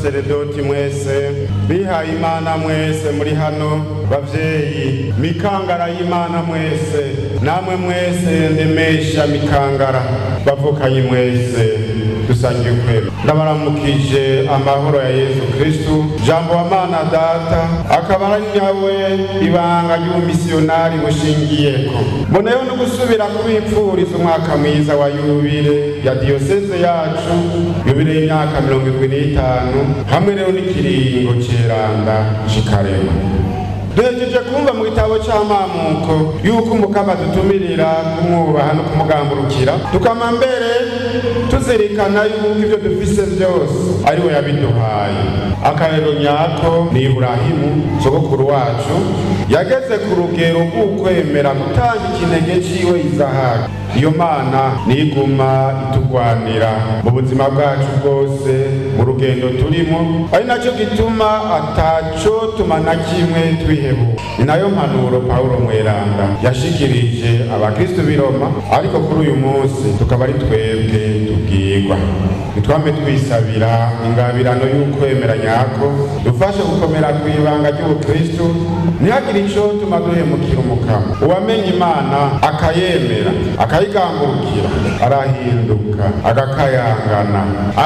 basaseredoti mwese bihaye imana mwese muri hano bavyeyi mikangara y'imana mwese namwe mwese ndemesha mikangara bavukanye mwese dusangiye ukwema ndabaramukije amahoro ya yesu kristu jambo wa mana data akaba ari nawe ibanga ry'ubumisiyonari bushingiyeko mboneyeho no gusubira kubipfuriza umwaka mwiza wa yubile ya diyoseze yacu yubile y'imyaka mirongo irindwi n'itanu hamwe rero n'ikiringo ceranda cikarema duhejeje kumva mu gitabo c'amamuko yuko umukama dutumirira kumwubaha no kumugamburukira tukama mbere tuzirikana yuko ibyo dufise vyose ari we yabiduhaye akarero nyako ni iburahimu sogokuru wacu yageze ku rugero rw'ukwemera gutanga ikinege ciwe izahaka iyo mana niguma itugwanira mu buzima bwacu bwose mu rugendo turimo ari nacyo gituma ataco tuma na kimwe twihebuka ni nayo mpanuro pawulo mweranda yashikirije abakristu b'i roma ariko kuri uyu munsi tukaba ari twebwe tubwirwa nitwame twisabira ingabirano y'ukwemera nyako dufashe gukomera ku ibanga ry'ubukristu ntihagire ico tuma duhemukira umukama uwamenye imana akayemera akayigambukira arahinduka agakayangana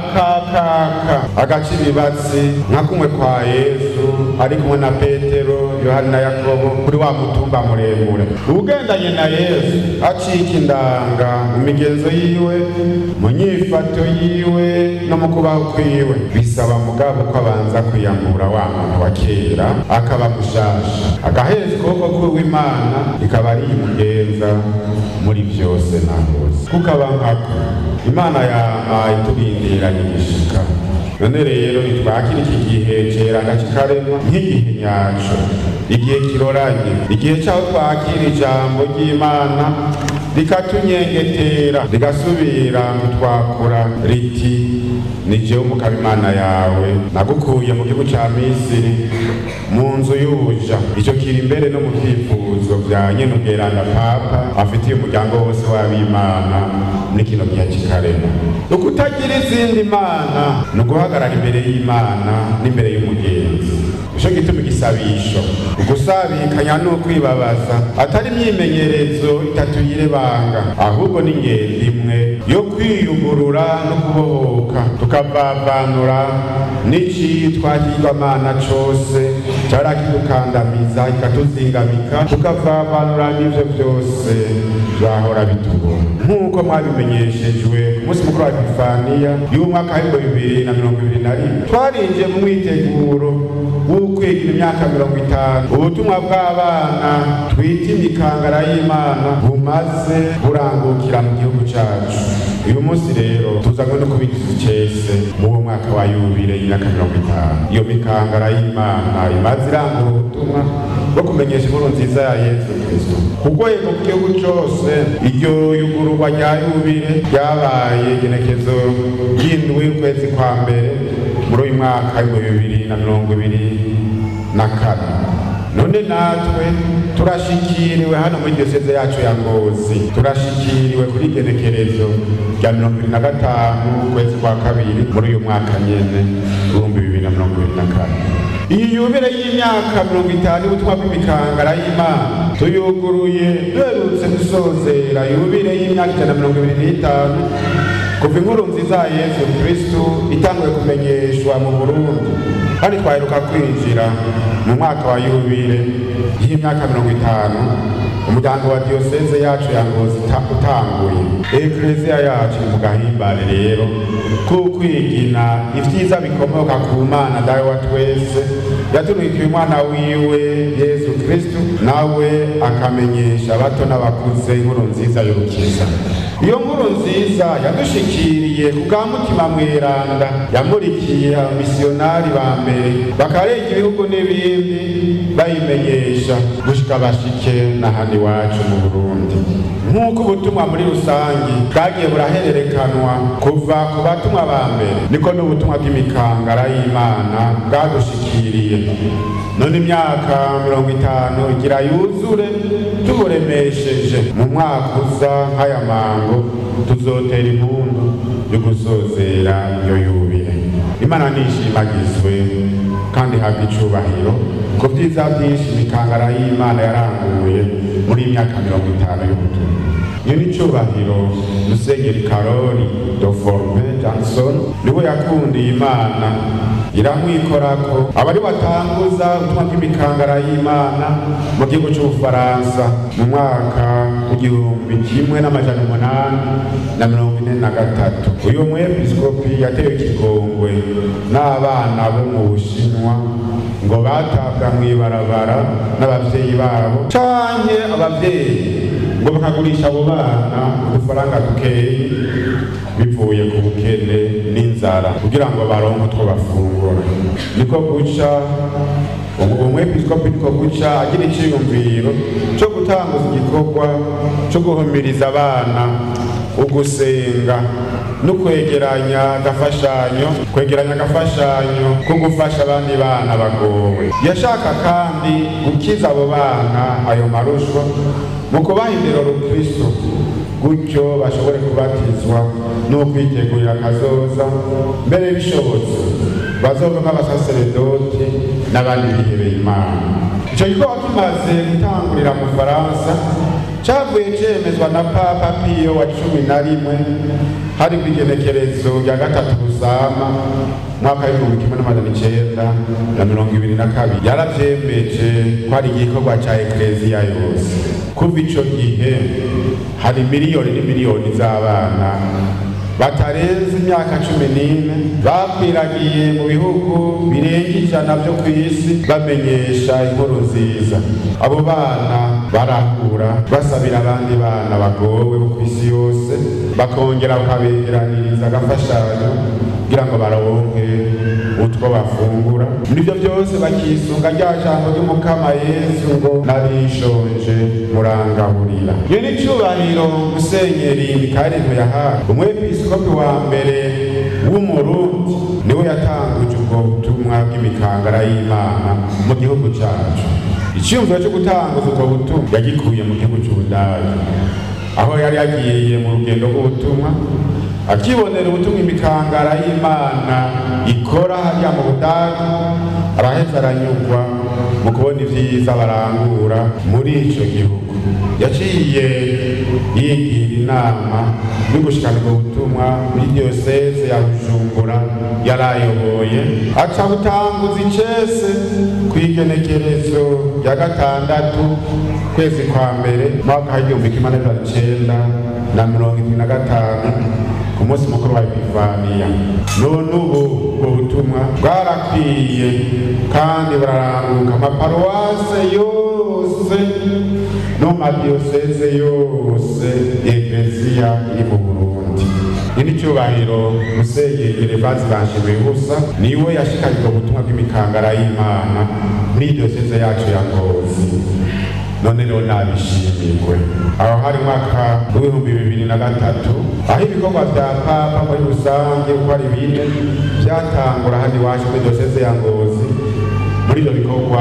akakaka agaca ibibatsi nka kumwe kwa yesu ari kumwe na petero yohani na yakobo kuri wa mutumba muremure ugendanye na yesu acika indanga mu migenzo yiwe mu nyifato yiwe no mu kubaho kwiwe bisaba mugabo ko abanza kwiyambura wa muntu wa kera akaba mushasha agaheza ukuboko kw'imana ikaba ari imugenza muri byose na hose kuko aba nkako imana yama itubindira n'igishika none rero nitwakira iki gihe cerana kikarema nk'igihe nyaco igihe kiroranye igihe caho twakira ijambo ry'imana rikatunyengetera rigasubira kutwakura riti ni jewe umukaba imana yawe nagukuye mu gihugu ca misiri mu nzu y'ubuja ico kiri imbere no mu vyifuzo vya nyene ubweranda papa afitiye umuryango wose w'abimana muri kino gihe kikarema ukutagira izindi mana ni uguhagarara imbere y'imana n'imbere y'umugenzi ico gituma igisabisho ugusabikanya ni ukwibabaza atari imyimenyerezo itatu yirebanga ahubwo ni ingendo imwe yo kwiyugurura no kubohoka tukavavanura n'icitwa kigwamana cose cara kidukandamiza ikatuzingamika tukavavanura n'ivyo vyose vyahora bitubona nk'uko mwabimenyeshejwe ku munsi mukuru wa epifaniya y'umwaka w'ibihumbi bibiri na mirongo ibiri na rimwe twarinjiye mu mwiteguro w'ukwigira imyaka mirongo itanu ubutumwa bw'abana twita imikangara y'imana bumaze burangukira mu gihugu cacu uyu munsi rero tuzanywe no kubigiza icese mu wo mwaka wa yubile y'imyaka mirongo itanu iyo mikangara y'imana imaze irangura ubutumwa bwo kumenyesha inkuru nziza ya yesu kristo ku rwego rw'igihugu cose iryo yugururwa rya yubile ryabaye igenekezo ry'indwi y'ukwezi kwa mbere muri uyu mwaka w'ibihumbi bibiri na mirongo ibiri na kane none natwe turashikiriwe hano muri diyoseze yacu ya ngozi turashikiriwe kuri igenekerezo rya mirongo ibiri na gatanu ukwezi kwa kabiri muri uyu mwaka nyene ibihumbi bibiri na mirongo ibiri na kane iyi yubile y'imyaka mirongo itanu y'ubutumwa bw'imikangara y'imana tuyuguruye duherutse gusozera yubile y'imyaka ijana na mirongo ibiri n'itanu kuva inkuru nziza ya yesu kristu itanguye kumenyeshwa mu burundi kandi twaheruka kwinjira mu mwaka wa yubile y'imyaka mirongo itanu umuryango wa diyoseze yacu ya ngozi utanguye ekleziya yacu mu gahimbare rero kukwigina ivyiza bikomoka ku mana dawe wa twese yatunikiye umwana wiwe yesu kristu nawe akamenyesha abato n'abakuze inkuru nziza y'urukiza iyo nkuru nziza yadushikiriye ku bwa mutima mweranda yamurikiye abamisiyonari ba mbere bakarenga ibihugu n'ibindi bayimenyesha gushika bashike n'ahandi iwacu mu burundi nk'uko ubutumwa muri rusangi bwagiye burahererekanwa kuva ku batumwa ba mbere niko n'ubutumwa bw'imikangara y'imana bwadushikiriye none imyaka mirongo itanu igira yuzure tuburemesheje mu mwaka uza nk'aya mango tuzotera impundu yo gusozera iyo yubile imana nishimagizwe kandi habwa icubahiro ku byiza byinshi imikangara y'imana yaranguye muri iyi myaka mirongo itanu y'ubutumwa iyo ni icubahiro musenyeri karori doforme johnson niwe yakundiye imana iramwikorako abari batanguza ubutumwa bw'imikangara y'imana mu gihugu cy'ubufaransa mu mwaka w'igihumbi kimwe n'amajana umunani na mirongo ine na gatatu uyu mwepiskopi yatewe ikigongwe n'abana bo mu bushinwa ngo batabwa mu ibarabara n'ababyeyi babo canke ababyeyi ngo bakagurisha abo bana udufaranga dukeyi bivuye ku bukene n'inzara kugira ngo baronke utwo bafungura niko guca umwepiskopi niko guca agira iciyumviro co gutanguza igikorwa co guhumiriza abana ugusenga no kwegeranya agafashanyo kwegeranya agafashanyo ko gufasha abandi bana bagowe yashaka kandi gukiza abo bana ayo marushwa mu kubaha indero rukristo gutyo bashobore kubatizwa no kwitegurira akazoza mbere bishobotse bazovamo abasaseredoti n'abandi bihebeye imana icyo gikorwa kimaze gutangurira mu faransa cyavuye cyemezwa na papa piyo wa cumi na rimwe hari ku igenekerezo rya gatatu rusama mwaka w'ibihumbi kimwe n'amajana icenda na mirongo ibiri na kabiri yaravyemeje ko ari igikorwa ca ekleziya yose kuva ico gihe hari miliyoni n'imiliyoni z'abana batarenze imyaka cumi n'ine bakwiragiye mu bihugu birenga ijana byo ku isi bamenyesha inkuru nziza abo bana barahura basabira abandi bana bagowe bo ku isi yose bakongera bakabegeraniriza agafashanyo kugira ngo baronke utwo bafungura muri ibyo byose bakisunga rya jambo ry'umukama yesu ngo narishonje murangaburira iyo ni icubahiro musenyeri mikaeli yahawe umwepiskopi wa mbere w'umurundi niwe yatanguje ubwo butumwa bw'imikangara y'imana mu gihugu cyacu icyumviro cyo gutanguza ubwo butumwa yagikuye mu gihugu cy'ubudage aho yari yagiye mu rugendo rw'ubutumwa akibonera ubutumwa imikangara y'imana ikora hariya mu budage araheza aranyurwa mu kubona ibyiza barangura muri icyo gihugu yaciye yigira inama yo gushikana ubwo butumwa muri diyoseze ya bujumbura yarayoboye aca butanguza icese ku igenekerezo rya gatandatu kwezi kwa mbere mwaka w'igihumbi kimwe n'ijana icenda na mirongo irindwi na gatanu ku munsi mukuru wa epifaniya none ubu ubwo butumwa bwarakwiye kandi buraranguka amaparuwase yose no madiyoseze yose ekleziya iri mu burundi ini cyubahiro musenyeri gervazi banshimiye ubusa niwe yashikanye ubwo butumwa bw'imikangara y'imana muri diyoseze yacu ya ngozi none rero nabishimirwe aho hari mwaka w'ibihumbi bibiri na gatatu aho ibikorwa bya papa muri rusange uko ari bine byatangura hano iwacu muri diyoseze ya ngozi muri ibyo bikorwa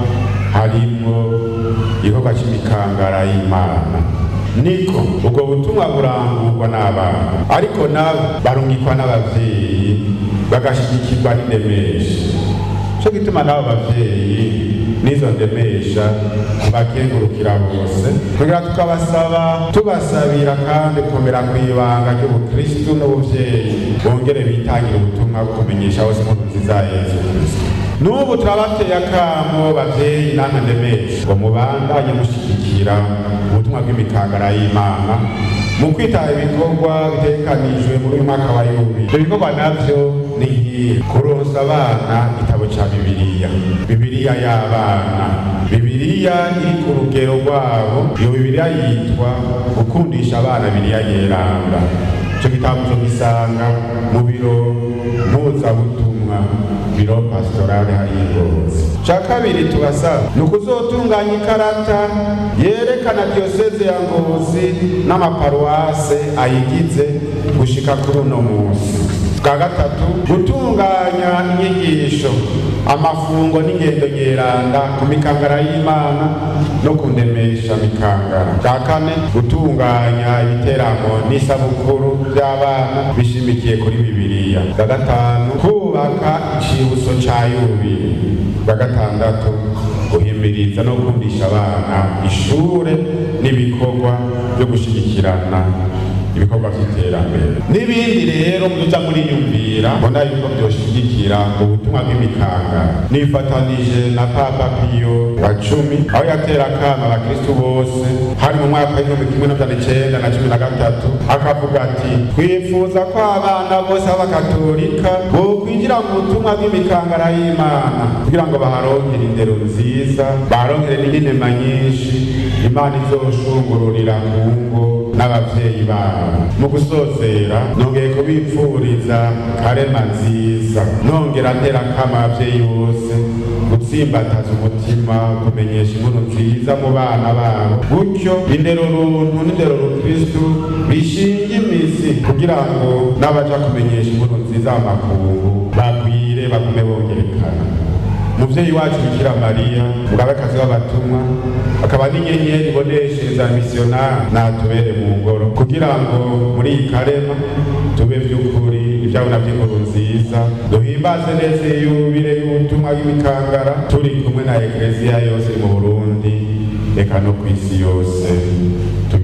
harimo igikorwa cy'imikangara y'imana niko ubwo butumwa burangurwa n'abana ariko nabo barungikwa n'ababyeyi bagashigikirwa n'indemesha cyo gituma n'abo babyeyi n'izo ndemesha bakengurukira bose kugira tukabasaba tubasabira kandi kumera ku ibanga ry'ubukristu n'ubuvyeyi bongere bitangire ubutumwa bwo kumenyesha hose inkuru nziza ya yesu kristo n'ubu turabateye akamo bavyeyi namwe ndemesha ngo mubandanye mushyigikira ubutumwa bw'imikangara y'imana mu kwitaba ibikorwa bitekanijwe muri uyu mwaka wa yubiri ibyo bikorwa navyo ni nk'ibi kuronsa abana igitabo ca bibiliya bibiliya y'abana bibiliya iri ku rugero rwabo iyo bibiliya yitwa gukundisha abana bibiliya yeranga ico gitabo co gisanga mu biro mpuzabutumwa biro pastorale hariya ingozi ca kabiri tubasaba ni ukuzotunganya ikarata yerekana diyoseze ya ngozi n'amaparuwase ayigize gushika kuri uno munsi bwa gatatu gutunganya inyigisho amafungo n'ingendo nyeranda ku mikangara y'imana no kundemesha mikangara bwa kane gutunganya ibiteramo n'isabukuru by'abana bishimikiye kuri bibiliya bwa gatanu kubaka icibutso ca yubiri bwa gatandatu guhimiriza no gukundisha abana ishure n'ibikorwa byo gushigikirana ibikorwa by'iterambere n'ibindi rero muza muriyumvira mbona yuko byoshigikira ubutumwa bw'imikanga nifatanije na papa piyo wa cumi aho yatera akama abakristu bose hari mu mwaka w'igihumbi kimwe n'amajana icenda na cumi na gatatu akavuga ati twifuza ko abana bose b'abakatolika bokwinjira mu butumwa bw'imikangara y'imana kugira ngo baharonkere indero nziza baharonkere n'inema nyinshi imana izoshungururira mu ngo n'abavyeyi babo mu gusozera nongeye kubipfuriza karema nziza nongera ntera kama abavyeyi bose gutsimbataza umutima kumenyesha inkuru nziza mu bana babo gutyo indero runtu n'indero rukristu bishinga imizi kugira ngo n'abaja kumenyesha inkuru nziza mu makungu bagwire bagume bongerekana umuvyeyi wacu bikira mariya mugabekazi w'abatumwa akaba n'inyenyeri iboneshereza misiyonari natubere mu ngoro kugira ngo muri iyi karema tube vy'ukuri ivyabona vy'inkuru nziza duhimbaze neza iyubire y'ubutumwa bw'imikangara turi kumwe na ekleziya yose mu burundi eka no kw'isi yose